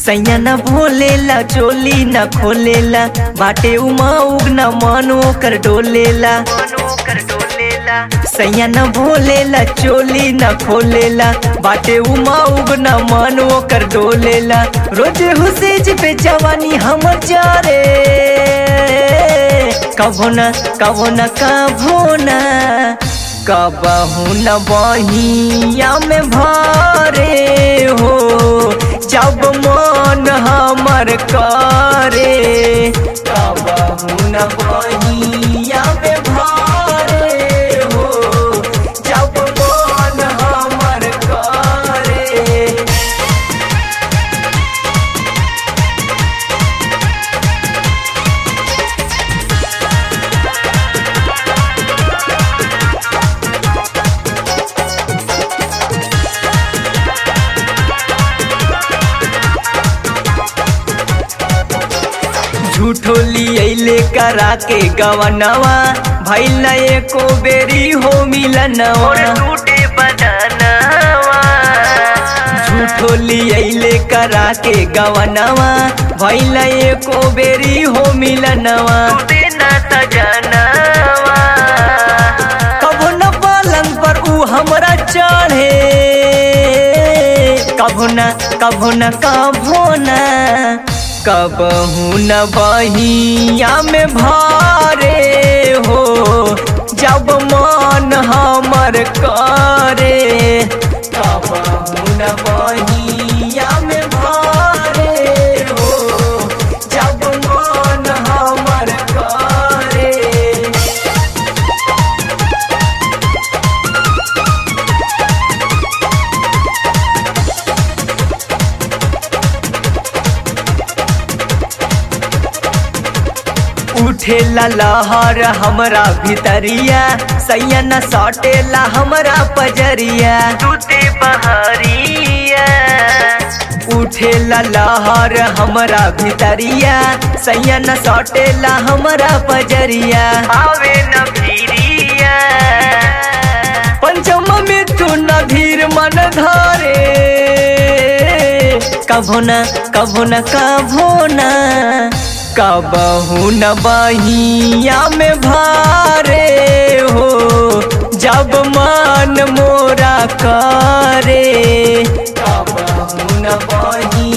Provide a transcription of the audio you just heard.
सैया न भोलेला चोली न खोलेला बाटे उमा उग न मन ओकर डोलेला सैया न भोलेला चोली न खोलेला बाटे उमा उग न मन ओकर डोलेला रोजे हुसेज पे जवानी हमर जा रे कभो न कभो न कभो न कबहू न बहिया में भरे हो जब मन हमर करे कबहू न बहिया में भरे हो जब मन हमर करे झूठो लियले करा के गवनवा भइल न एको बेरी हो मिलनवा टूटे बदनवा झूठो लियले करा के गवनवा भइल न एको बेरी हो मिलनवा टूटे न सजनवा कभो न पलंग पर ऊ हमरा चढ़े कभो न कभो न कभो न कबहू न बहिया में भारे हो जब मन हमर करे कबहू न बहिया में भारे हो जब मन हमर करे उठेला लहर हमरा भितरिया सैया न सटेला हमरा पजरिया टूटे बहरिया उठेला लहर हमरा भितरिया सैया न सटेला हमरा पजरिया आवे न फिरिया पंचम मिथुन धीर मन धरे कभो न कभो न कभो न कबहू न बहिया में भारे हो जब मन मोरा करे कबहू न बहिया